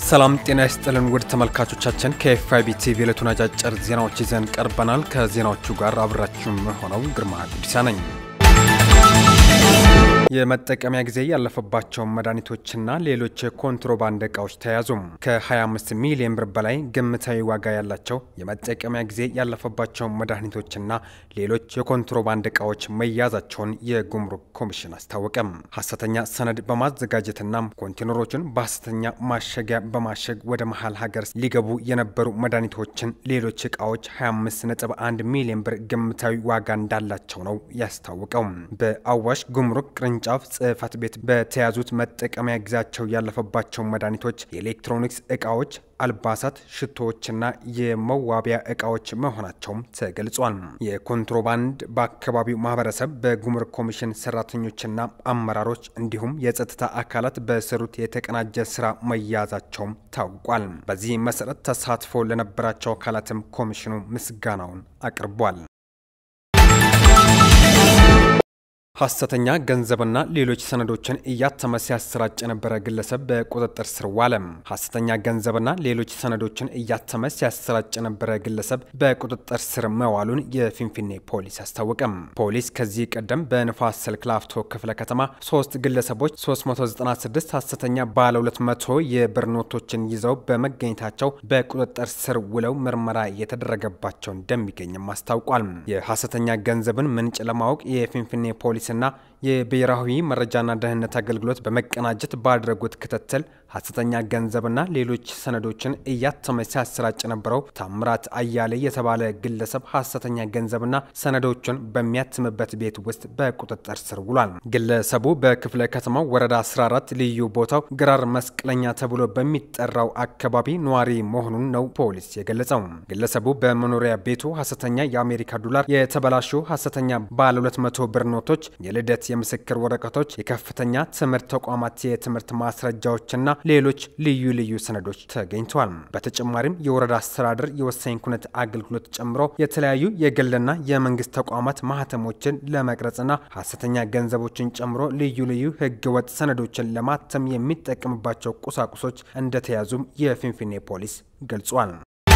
ሰላም ጤና ይስጥልን ውድ ተመልካቾቻችን ከኤፍአይቢ ቲቪ የዕለቱን አጫጭር ዜናዎች ይዘን ቀርበናል። ከዜናዎቹ ጋር አብራችሁም ሆነው ግርማ ጉዲሳ ነኝ። የመጠቀሚያ ጊዜ ያለፈባቸውን መድኃኒቶችና ሌሎች የኮንትሮባንድ እቃዎች ተያዙ። ከ25 ሚሊዮን ብር በላይ ግምታዊ ዋጋ ያላቸው የመጠቀሚያ ጊዜ ያለፈባቸውን መድኃኒቶችና ሌሎች የኮንትሮባንድ እቃዎች መያዛቸውን የጉምሩክ ኮሚሽን አስታወቀም። ሐሰተኛ ሰነድ በማዘጋጀትና ኮንቴነሮችን በሐሰተኛ ማሸጊያ በማሸግ ወደ መሀል ሀገር ሊገቡ የነበሩ መድኃኒቶችን፣ ሌሎች እቃዎች 25.1 ሚሊዮን ብር ግምታዊ ዋጋ እንዳላቸው ነው ያስታወቀው። በአዋሽ ጉምሩክ ቅርንጫፍ ጽሕፈት ቤት በተያዙት መጠቀሚያ ጊዜያቸው ያለፈባቸው መድኃኒቶች፣ የኤሌክትሮኒክስ እቃዎች፣ አልባሳት፣ ሽቶዎችና የመዋቢያ እቃዎች መሆናቸውም ተገልጿል። የኮንትሮባንድ በአካባቢው ማህበረሰብ፣ በጉምሩክ ኮሚሽን ሰራተኞችና አመራሮች እንዲሁም የጸጥታ አካላት በሰሩት የተቀናጀ ስራ መያዛቸውም ታውቋል። በዚህ መሰረት ተሳትፎ ለነበራቸው አካላትም ኮሚሽኑ ምስጋናውን አቅርቧል። ሐሰተኛ ገንዘብና ሌሎች ሰነዶችን እያተመ ሲያሰራጭ የነበረ ግለሰብ በቁጥጥር ስር ዋለ። ሐሰተኛ ገንዘብና ሌሎች ሰነዶችን እያተመ ሲያሰራጭ የነበረ ግለሰብ በቁጥጥር ስር መዋሉን የፊንፊኔ ፖሊስ አስታወቀም። ፖሊስ ከዚህ ቀደም በንፋስ ስልክ ላፍቶ ክፍለ ከተማ ሶስት ግለሰቦች 396 ሐሰተኛ ባለ 200 የብር ኖቶችን ይዘው በመገኘታቸው በቁጥጥር ስር ውለው ምርመራ እየተደረገባቸው እንደሚገኝም አስታውቋል። የሐሰተኛ ገንዘብን ምንጭ ለማወቅ የፊንፊኔ ፖሊስ ና የብሔራዊ መረጃና ደህንነት አገልግሎት በመቀናጀት ባደረጉት ክትትል ሐሰተኛ ገንዘብና ሌሎች ሰነዶችን እያተመ ሲያሰራጭ የነበረው ታምራት አያሌ የተባለ ግለሰብ ሐሰተኛ ገንዘብና ሰነዶችን በሚያትምበት ቤት ውስጥ በቁጥጥር ስር ውሏል። ግለሰቡ በክፍለ ከተማው ወረዳ 14 ልዩ ቦታው ግራር መስቀለኛ ተብሎ በሚጠራው አካባቢ ነዋሪ መሆኑን ነው ፖሊስ የገለጸው። ግለሰቡ በመኖሪያ ቤቱ ሐሰተኛ የአሜሪካ ዶላር፣ የተበላሹ ሐሰተኛ ባለ 200 ብር ኖቶች የልደት የምስክር ወረቀቶች፣ የከፍተኛ ትምህርት ተቋማት የትምህርት ማስረጃዎችና ሌሎች ልዩ ልዩ ሰነዶች ተገኝተዋል። በተጨማሪም የወረዳ አስተዳደር የወሳኝ ኩነት አገልግሎት ጨምሮ የተለያዩ የግልና የመንግስት ተቋማት ማህተሞችን ለመቅረጽና ሐሰተኛ ገንዘቦችን ጨምሮ ልዩ ልዩ ህገወጥ ሰነዶችን ለማተም የሚጠቀምባቸው ቁሳቁሶች እንደተያዙም የፊንፊኔ ፖሊስ ገልጿል።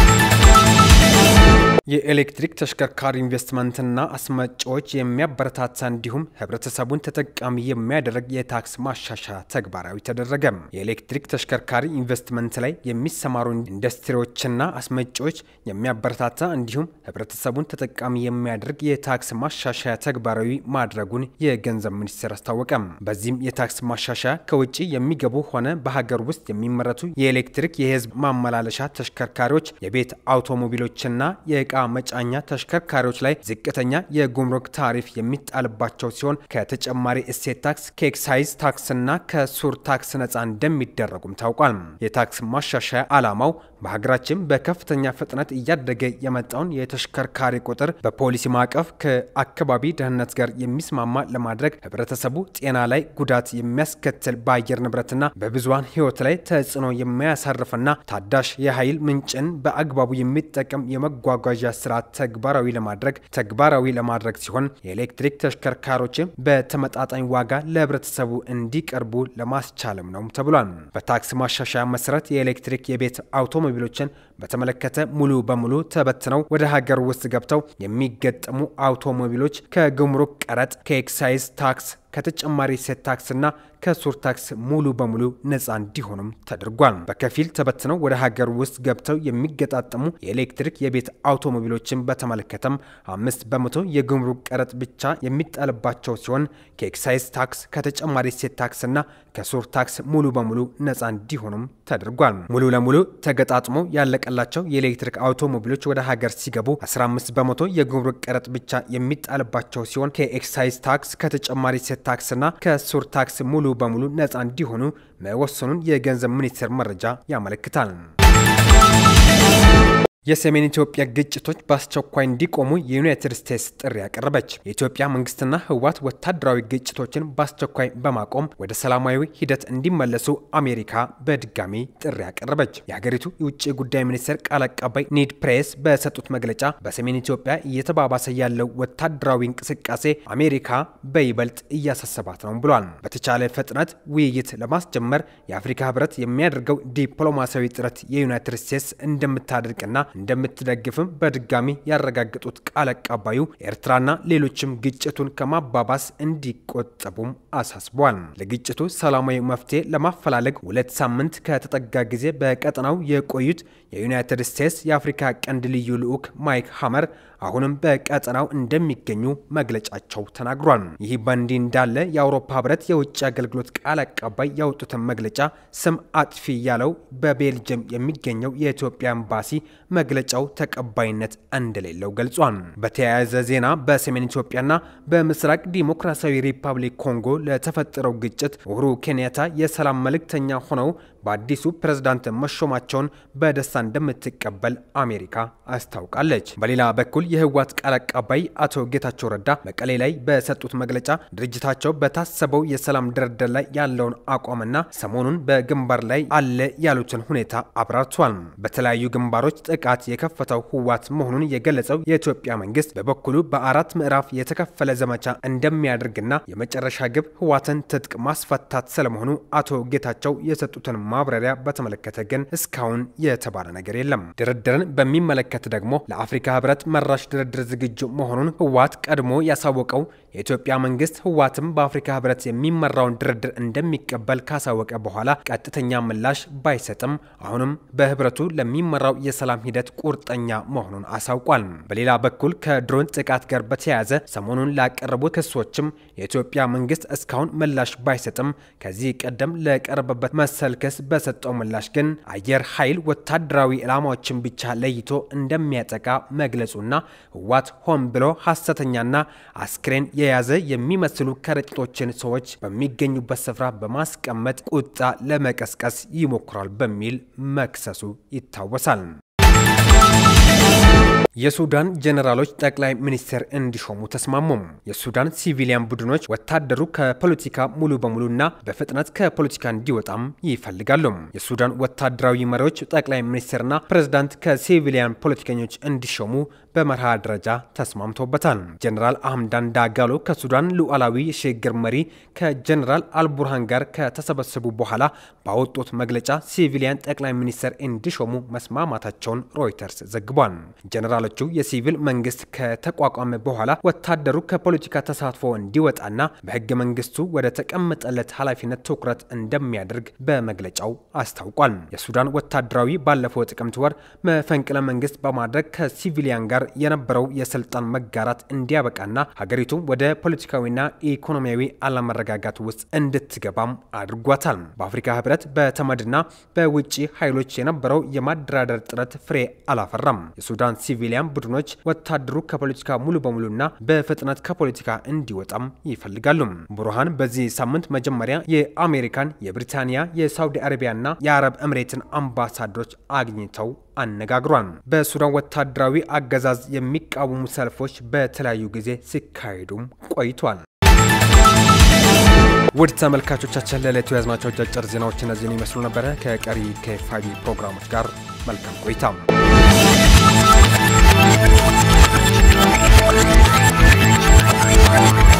የኤሌክትሪክ ተሽከርካሪ ኢንቨስትመንትና አስመጪዎች የሚያበረታታ እንዲሁም ህብረተሰቡን ተጠቃሚ የሚያደርግ የታክስ ማሻሻያ ተግባራዊ ተደረገ። የኤሌክትሪክ ተሽከርካሪ ኢንቨስትመንት ላይ የሚሰማሩ ኢንዱስትሪዎችና አስመጪዎች የሚያበረታታ እንዲሁም ህብረተሰቡን ተጠቃሚ የሚያደርግ የታክስ ማሻሻያ ተግባራዊ ማድረጉን የገንዘብ ሚኒስቴር አስታወቀ። በዚህም የታክስ ማሻሻያ ከውጭ የሚገቡ ሆነ በሀገር ውስጥ የሚመረቱ የኤሌክትሪክ የህዝብ ማመላለሻ ተሽከርካሪዎች፣ የቤት አውቶሞቢሎችና የእቃ መጫኛ ተሽከርካሪዎች ላይ ዝቅተኛ የጉምሩክ ታሪፍ የሚጣልባቸው ሲሆን ከተጨማሪ እሴት ታክስ፣ ከኤክሳይዝ ታክስና ከሱር ታክስ ነፃ እንደሚደረጉም ታውቋል። የታክስ ማሻሻያ ዓላማው በሀገራችን በከፍተኛ ፍጥነት እያደገ የመጣውን የተሽከርካሪ ቁጥር በፖሊሲ ማዕቀፍ ከአካባቢ ደህንነት ጋር የሚስማማ ለማድረግ ህብረተሰቡ ጤና ላይ ጉዳት የሚያስከትል በአየር ንብረትና በብዙሃን ህይወት ላይ ተጽዕኖ የሚያሳርፍና ታዳሽ የኃይል ምንጭን በአግባቡ የሚጠቀም የመጓጓዣ ስርዓት ተግባራዊ ለማድረግ ተግባራዊ ለማድረግ ሲሆን የኤሌክትሪክ ተሽከርካሪዎችን በተመጣጣኝ ዋጋ ለህብረተሰቡ እንዲቀርቡ ለማስቻልም ነው ተብሏል። በታክስ ማሻሻያ መሰረት የኤሌክትሪክ የቤት አውቶሞቢሎችን በተመለከተ ሙሉ በሙሉ ተበትነው ወደ ሀገር ውስጥ ገብተው የሚገጠሙ አውቶሞቢሎች ከጉምሩክ ቀረጥ፣ ከኤክሳይዝ ታክስ ከተጨማሪ እሴት ታክስና ከሱር ታክስ ሙሉ በሙሉ ነፃ እንዲሆኑም ተደርጓል። በከፊል ተበትነው ወደ ሀገር ውስጥ ገብተው የሚገጣጠሙ የኤሌክትሪክ የቤት አውቶሞቢሎችን በተመለከተም አምስት በመቶ የጉምሩክ ቀረጥ ብቻ የሚጣልባቸው ሲሆን ከኤክሳይዝ ታክስ ከተጨማሪ እሴት ታክስና ከሱር ታክስ ሙሉ በሙሉ ነፃ እንዲሆኑም ተደርጓል። ሙሉ ለሙሉ ተገጣጥሞ ያለቀላቸው የኤሌክትሪክ አውቶሞቢሎች ወደ ሀገር ሲገቡ 15 በመቶ የጉምሩክ ቀረጥ ብቻ የሚጣልባቸው ሲሆን ከኤክሳይዝ ታክስ ከተጨማሪ እሴት ታክስና ከሱር ታክስ ሙሉ በሙሉ ነፃ እንዲሆኑ መወሰኑን የገንዘብ ሚኒስቴር መረጃ ያመለክታል። የሰሜን ኢትዮጵያ ግጭቶች በአስቸኳይ እንዲቆሙ የዩናይትድ ስቴትስ ጥሪ ያቀረበች። የኢትዮጵያ መንግስትና ህወሓት ወታደራዊ ግጭቶችን በአስቸኳይ በማቆም ወደ ሰላማዊ ሂደት እንዲመለሱ አሜሪካ በድጋሚ ጥሪ ያቀረበች። የሀገሪቱ የውጭ ጉዳይ ሚኒስቴር ቃል አቀባይ ኒድ ፕሬስ በሰጡት መግለጫ በሰሜን ኢትዮጵያ እየተባባሰ ያለው ወታደራዊ እንቅስቃሴ አሜሪካ በይበልጥ እያሳሰባት ነው ብሏል። በተቻለ ፍጥነት ውይይት ለማስጀመር የአፍሪካ ህብረት የሚያደርገው ዲፕሎማሲያዊ ጥረት የዩናይትድ ስቴትስ እንደምታደርግና እንደምትደግፍም በድጋሚ ያረጋገጡት ቃል አቀባዩ ኤርትራና ሌሎችም ግጭቱን ከማባባስ እንዲቆጠቡም አሳስቧል። ለግጭቱ ሰላማዊ መፍትሄ ለማፈላለግ ሁለት ሳምንት ከተጠጋ ጊዜ በቀጠናው የቆዩት የዩናይትድ ስቴትስ የአፍሪካ ቀንድ ልዩ ልዑክ ማይክ ሀመር አሁንም በቀጠናው እንደሚገኙ መግለጫቸው ተናግሯል። ይህ በእንዲህ እንዳለ የአውሮፓ ህብረት የውጭ አገልግሎት ቃል አቀባይ ያወጡትን መግለጫ ስም አጥፊ ያለው በቤልጅየም የሚገኘው የኢትዮጵያ ኤምባሲ መግለጫው ተቀባይነት እንደሌለው ገልጿል። በተያያዘ ዜና በሰሜን ኢትዮጵያና በምስራቅ ዲሞክራሲያዊ ሪፐብሊክ ኮንጎ ለተፈጠረው ግጭት ኡሁሩ ኬንያታ የሰላም መልእክተኛ ሆነው በአዲሱ ፕሬዝዳንት መሾማቸውን በደስታ እንደምትቀበል አሜሪካ አስታውቃለች። በሌላ በኩል የህወሓት ቃል አቀባይ አቶ ጌታቸው ረዳ መቀሌ ላይ በሰጡት መግለጫ ድርጅታቸው በታሰበው የሰላም ድርድር ላይ ያለውን አቋምና ሰሞኑን በግንባር ላይ አለ ያሉትን ሁኔታ አብራርቷል። በተለያዩ ግንባሮች ጥቃት የከፈተው ህወሓት መሆኑን የገለጸው የኢትዮጵያ መንግስት በበኩሉ በአራት ምዕራፍ የተከፈለ ዘመቻ እንደሚያደርግና የመጨረሻ ግብ ህወሓትን ትጥቅ ማስፈታት ስለመሆኑ አቶ ጌታቸው የሰጡትን ማብራሪያ በተመለከተ ግን እስካሁን የተባለ ነገር የለም። ድርድርን በሚመለከት ደግሞ ለአፍሪካ ህብረት መራሽ ድርድር ዝግጁ መሆኑን ህወሓት ቀድሞ ያሳወቀው የኢትዮጵያ መንግስት ህወሓትም በአፍሪካ ህብረት የሚመራውን ድርድር እንደሚቀበል ካሳወቀ በኋላ ቀጥተኛ ምላሽ ባይሰጥም አሁንም በህብረቱ ለሚመራው የሰላም ሂደት ቁርጠኛ መሆኑን አሳውቋል። በሌላ በኩል ከድሮን ጥቃት ጋር በተያያዘ ሰሞኑን ላቀረቡት ክሶችም የኢትዮጵያ መንግስት እስካሁን ምላሽ ባይሰጥም ከዚህ ቀደም ለቀረበበት መሰል ክስ በሰጠው ምላሽ ግን አየር ኃይል ወታደራዊ ዕላማዎችን ብቻ ለይቶ እንደሚያጠቃ መግለጹና ህወሓት ሆን ብሎ ሐሰተኛና አስክሬን የያዘ የሚመስሉ ከረጢቶችን ሰዎች በሚገኙበት ስፍራ በማስቀመጥ ቁጣ ለመቀስቀስ ይሞክራል በሚል መክሰሱ ይታወሳል። የሱዳን ጀኔራሎች ጠቅላይ ሚኒስትር እንዲሾሙ ተስማሙም። የሱዳን ሲቪሊያን ቡድኖች ወታደሩ ከፖለቲካ ሙሉ በሙሉና በፍጥነት ከፖለቲካ እንዲወጣም ይፈልጋሉ። የሱዳን ወታደራዊ መሪዎች ጠቅላይ ሚኒስትርና ፕሬዝዳንት ከሲቪሊያን ፖለቲከኞች እንዲሾሙ በመርሃ ደረጃ ተስማምቶበታል። ጀኔራል አህምዳን ዳጋሎ ከሱዳን ሉዓላዊ የሽግግር መሪ ከጀኔራል አልቡርሃን ጋር ከተሰበሰቡ በኋላ ባወጡት መግለጫ ሲቪሊያን ጠቅላይ ሚኒስትር እንዲሾሙ መስማማታቸውን ሮይተርስ ዘግቧል። ጀኔራሎቹ የሲቪል መንግስት ከተቋቋመ በኋላ ወታደሩ ከፖለቲካ ተሳትፎ እንዲወጣና በህገ መንግስቱ ወደ ተቀመጠለት ኃላፊነት ትኩረት እንደሚያደርግ በመግለጫው አስታውቋል። የሱዳን ወታደራዊ ባለፈው ጥቅምት ወር መፈንቅለ መንግስት በማድረግ ከሲቪሊያን ጋር የነበረው የስልጣን መጋራት እንዲያበቃና ሀገሪቱ ወደ ፖለቲካዊና ኢኮኖሚያዊ አለመረጋጋት ውስጥ እንድትገባም አድርጓታል። በአፍሪካ ህብረት በተመድና በውጭ ኃይሎች የነበረው የማደራደር ጥረት ፍሬ አላፈራም። የሱዳን ሲቪሊያን ቡድኖች ወታደሩ ከፖለቲካ ሙሉ በሙሉና በፍጥነት ከፖለቲካ እንዲወጣም ይፈልጋሉ። ቡርሃን በዚህ ሳምንት መጀመሪያ የአሜሪካን፣ የብሪታንያ፣ የሳውዲ አረቢያና የአረብ እምሬትን አምባሳደሮች አግኝተው አነጋግሯል። በሱዳን ወታደራዊ አገዛዝ የሚቃወሙ ሰልፎች በተለያዩ ጊዜ ሲካሄዱም ቆይቷል። ውድ ተመልካቾቻችን ለዕለቱ የያዝናቸው አጫጭር ዜናዎች እነዚህን ይመስሉ ነበረ። ከቀሪ ከፋቢ ፕሮግራሞች ጋር መልካም ቆይታ Thank you.